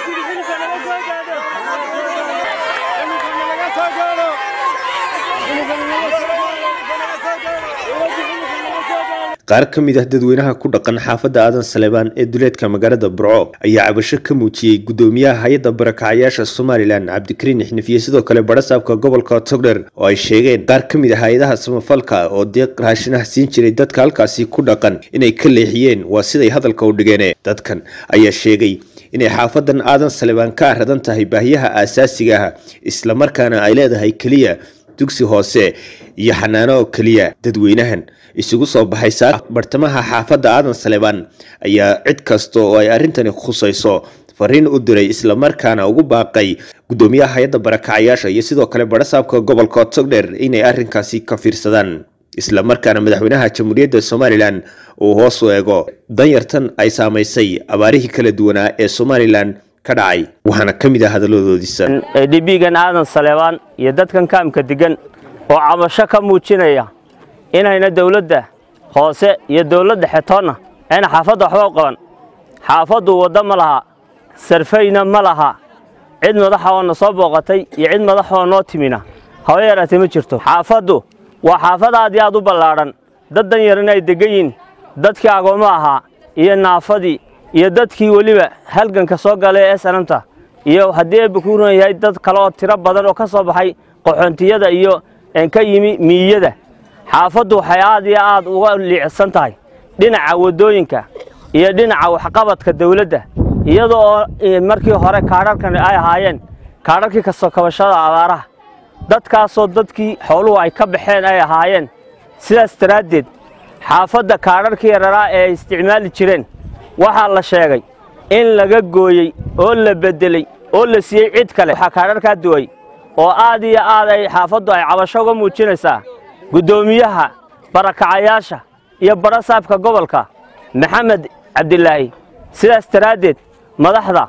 qaar ka mid ah dadweynaha ku dhaqan xaafadda aadan saleebaan ee duleedka magaalada burco ayaa cabasho ka muujiyey gudoomiyaha hay-adda barakacayaasha somalilan cabdikariin xinifiye sidoo kale badhasaabka gobolka togdher oo ay sheegeen qaar ka mid ah hay-adaha samafalka oo deeq raashinaha siin jiray dadka halkaasi ku dhaqan inay ka leexiyeen waa siday hadalka u dhigeen dadkan ayaa sheegay inay xaafadan aadan saleebaan ka aradan tahay baahiyaha aasaasiga ah islamarkaana ay leedahay keliya dugsi hoose iyo xanaano oo keliya dadweynahan isugu soo baxay saa bartamaha xaafadda aadan saleebaan ayaa cid kasta oo ay arrintani khusayso fariin u diray islamarkaana ugu baaqay gudoomiyaha hay-adda barakacayaasha iyo sidoo kale badhasaabka gobolka togdher inay arrinkaasi ka fiirsadaan islamarkaana madaxweynaha jamhuuriyadda somalilan uu hoos u eego danyartan ay saamaysay abaarihii kala duwanaa ee somalilan ka dhacay waxaana ka mid ah hadaladoodiisa dhibigan aadan saleebaan iyo dadkan kaamka degan oo cabasho ka muujinaya inayna dawladda hoose iyo dawladda xetoonna ayna xaafadda waxba u qaban xaafaddu waddo ma laha sarfayna ma laha cid madaxa oo na soo booqatay iyo cid madaxa oo noo timina haba yaraatee ma jirto xaafaddu waa xaafad aad iyo aad u ballaadhan dad dan yarina ay deggan yihin dadkii agoommo ahaa iyo naafadii iyo dadkii weliba halganka soo galay ee sanamta iyo haddii eebba ku run yahay dad kale oo tiro badan oo ka soo baxay qaxoontiyada iyo ka yimi miiyada xaafaddu waxay aad iyo aad uga liicsan tahay dhinaca waddooyinka iyo dhinaca waxqabadka dawladda iyada oo markii hore kaadharkan ay ahaayeen kaadharkii kasoo kabashada abaaraha dadkaasoo dadkii xooluhu ay ka baxeen ay ahaayeen sidaas daraaddeed xaafadda kaadharkii yararaa ee ay isticmaali jireen waxaa la sheegay in laga gooyey oo la beddeley oo la siiyey cid kale waxaa kaadharkaa duway oo aad iyo aad ay xaafaddu ay cabasho uga muujinaysaa guddoomiyaha barakacayaasha iyo badhasaabka gobolka maxamed cabdilaahi sidaas daraaddeed madaxda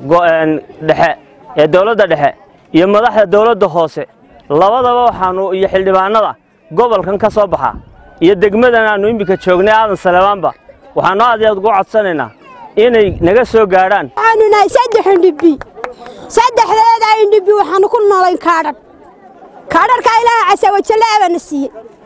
dhexe ee dawladda dhexe iyo madaxda dawladda hoose labadaba waxaannu iyo xildhibaannada gobolkan ka soo baxa iyo degmadan aannu iminka joognay aadan saleebaanba waxaannu aad iyo aad ugu codsanaynaa inay naga soo gaadhaan waxaanu nahay saddex indhibi saddexdeeda indhibi waxaanu ku noolayn kaadhan kaadharkaa ilaaha casawajalla abaana siiyey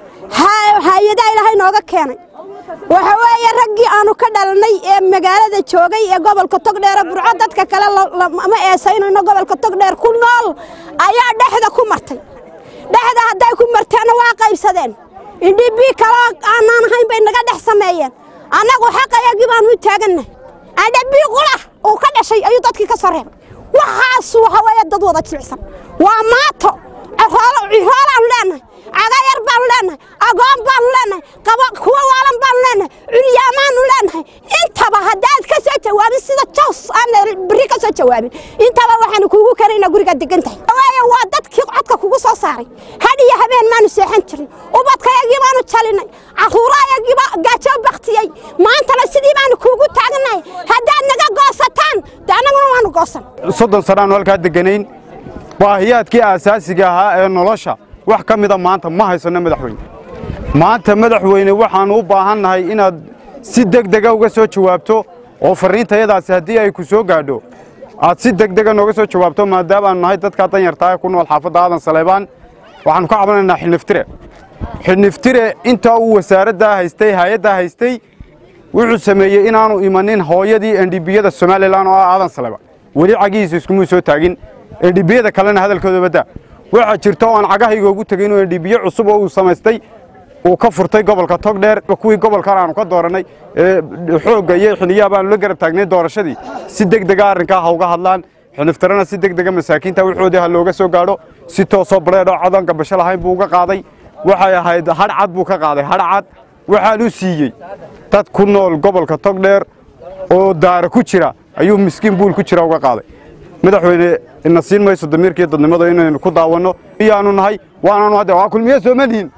hay-adaa ilaahay nooga keenay waxa weeye raggii aanu ka dhalnay ee magaalada joogay ee gobolka togdheere burco dadka kale ma eesaynayno gobolka togdheer ku nool ayaa dhexda ku martay dhexda hadday ku marteenna waa qaybsadeen indhibii kaloo aanaan ahayn bay naga dhex sameeyeen annagu xaqayagii baanu u taagannahay adhabii qulah uu ka dhashay ayuu dadkii ka soo reebay waxaas waxa weeye dad wada jilicsan waa maato ciroolaan leenahay cagayar baanu leenahay agoon baanu leenahay kuwa waalan baanu leenahay curyaamaanu leenahay intaba haddaad ka soo jawaabin sida jows aan beri ka soo jawaabin intaba waxaanu kuugu karaynaa gurigaad degan tahay waaye waa dadkii codka kugu soo saaray had iyo habeen maanu seexan jirin ubadkayagii baanu jalinay caruurayagiiba gaajoo baktiyey maantana sidii baanu kuugu taagnahay haddaad naga goosataan de annaguna waanu goosan soddon sanaanu halkaa deganayn baahiyaadkii aasaasiga ahaa ee nolosha wax ka mida maanta ma haysanno madaxweyne maanta madaxweyne waxaannu u baahannahay inaad si degdega uga soo jawaabto oo farriintayadaasi haddii ay ku soo gaadho aad si degdega nooga soo jawaabto maadaama aanu nahay dadkaa danyartaa ee ku nool xaafadda aadan saleebaan waxaannu ka cabanaynaa xidhniftire xidhniftire intaa uu wasaaraddaa haystay hay-addaa haystay wuxuu sameeyey inaanu imanin hooyadii endhibiyada somalilan oo ah aadan saleebaan weli cagihiisa iskumuu soo taagin endhibiyada kalena hadalkooda baddaa waxaa jirta oo aan cagahayga ugu tegay inuu endhibiye cusub oo uu samaystay uu ka furtay gobolka togdheer kuwii gobolkan aanu ka doorannay xoogga iyo xiniyaha baanu la garab taagnay doorashadii si degdega arrinkaa ha uga hadlaan xiniftarana si degdega masaakiinta waxoodii ha looga soo gaadho si toosoo bareedhoo codan gabasho lahayn buu uga qaaday waxay ahayd hadhcad buu ka qaaday hadhcad waxaan u siiyey dad ku nool gobolka togdheer oo daara ku jira ayuu miskiin buul ku jira uga qaaday madaxweyne ina siin mayso damiirkiiyo dadnimada inaynu ku daawanno iyaanu nahay waanaanu hadde waa kulmiye soo madihin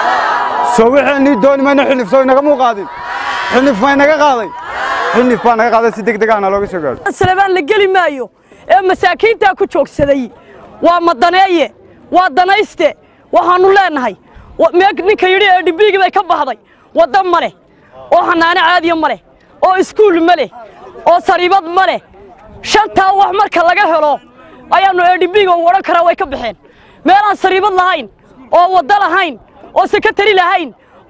soo waxaynii dooni mayno xilif soo inaga muu qaadin xilif ma inaga qaaday xilif baa naga qaaday si degdeg ahna looga soo gaadho salebaan la geli maayo ee masaakiintaa ku joogsaday waa madaneeye waa danayste waxaannu leennahay ninka yidhi ee dhibiigii bay ka baxday wadda ma leh oo xanaano caadiya ma leh oo iskuul ma leh oo sariibad ma leh shantaa wax marka laga helo ayaannu edhibiga u odhan karaa way ka baxeen meelaan sariibad lahayn oo waddo lahayn oo sekatari lahayn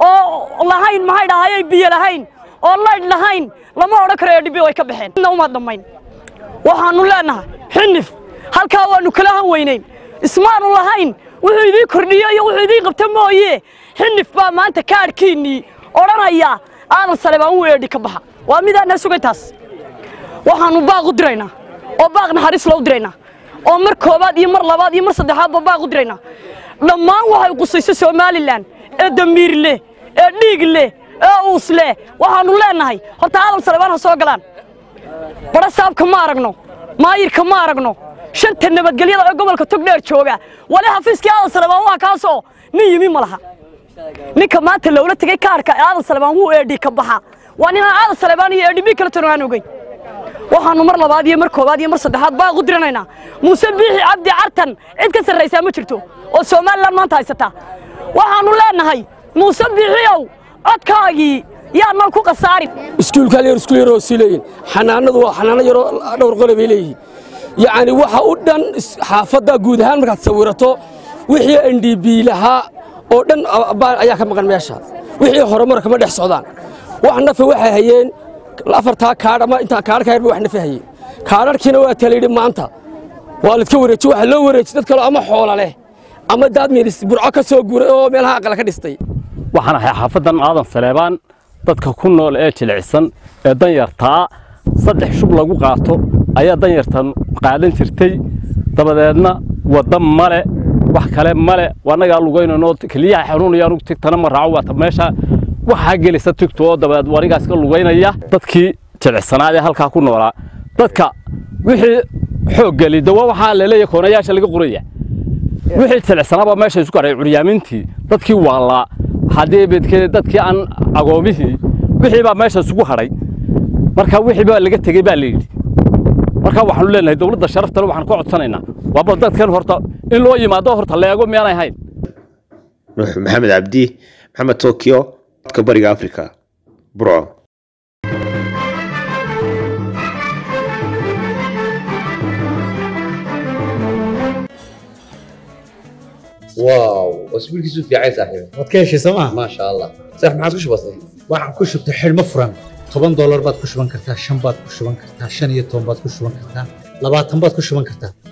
oo lahayn maxay dhahayay biyo lahayn oo laydh lahayn lama odhan karo edhibi way ka baxeen midna uma dhammayn waxaannu leennahay xinif halkaa waannu kala han weynayn ismaanu lahayn wuxuu idiin kordhiyo iyo wuxuu idiin qabta mooye xinif baa maanta kaadhkiinnii odhanaya aadan salebaan wuu eedhi ka baxa waa midaana sugantaas waxaannu baaq u diraynaa oo baaq naxariis loo diraynaa oo mar koobaad iyo mar labaad iyo mar saddexaadba baaq u diraynaa dhammaan waxay qusayso somalilan ee damiir leh ee dhiig leh ee uus leh waxaannu leennahay horta aadan salebaan ha soo galaan badha saabka ma aragno maayirka ma aragno shanta nabadgelyada ee gobolka togdheer jooga wali xafiiskii aadan salebaan waa kaasoo nin yimi ma laha ninka maanta loola tegey kaarka aadan salebaan wuu eedhi ka baxa waa ninaan aadan salebaan iyo eedhibi kala tono aan ogeyn waxaannu mar labaad iyo mar koobaad iyo mar saddexaad baaq u diranaynaa muuse biixi cabdi cartan cid ka sarraysaa ma jirto oo somalilan maanta haysataa waxaannu leennahay muuse biixiyow codkaagii yaannan ku khasaarin iskuulka yar iskuul yaroo sii leeyihin xanaanadu waa xanaano yaroo dhowr qole bay leeyihiin yacni waxa u dhan xaafadda guud ahaan markaad sawirato wixii n d b lahaa oo dhan ayaa ka maqan meesha wixii horumar kama dhex socdaan wax nafa waxay hayeen afartaa kaadh ama intaa kaadh ka yarba wax nafa hayeen kaadharkiina waa talayidhi maanta waa laidka wareeji waxa loo wareeji dad kale ama xoola leh ama daad miilis burco ka soo guuray oo meelaha aqala ka dhistay waxaan ahay xaafaddan aadan saleebaan dadka ku nool ee jilicsan ee danyartaa saddex shub lagu qaato ayaa danyartan qaadan jirtay dabadeedna wadda male wax kale male annagaa lugaynanoo keliyaha xanuunayaan tigtana ma raaco waata meesha waxaa gelisa tigto oo dabadeed wanigaas ka lugaynaya dadkii jilicsanaad ee halkaa ku noolaa dadka wixii xoog geli dawa waxaa laleeyahay koonayaasha laga qoraya wixii jilicsanaabaa meesha isu garay curyaamintii dadkii waalaa haddii bedkeeda dadkii aan agoomihii wixii baa meesha isugu hadhay marka wixii baa laga tegey baa layidhi marka waxaanu leenahay dowladda sharaftale waxaan ka codsanaynaa waaba dadkan horta in loo yimaado horta leego miyaanay ahayn nuux maxamed cabdi maxamed tokyo codka bariga africa burco واو واسبوعك في عيسى صاحبي waad ka heshay sooma ما شاء الله صح ما عاد كش بسيط waxaan ku shubtay xidhmo furan toban doolar baad ku shuban kartaa shan baad ku shuban kartaa shan iyo toban baad ku shuban kartaa labaatan baad ku shuban kartaa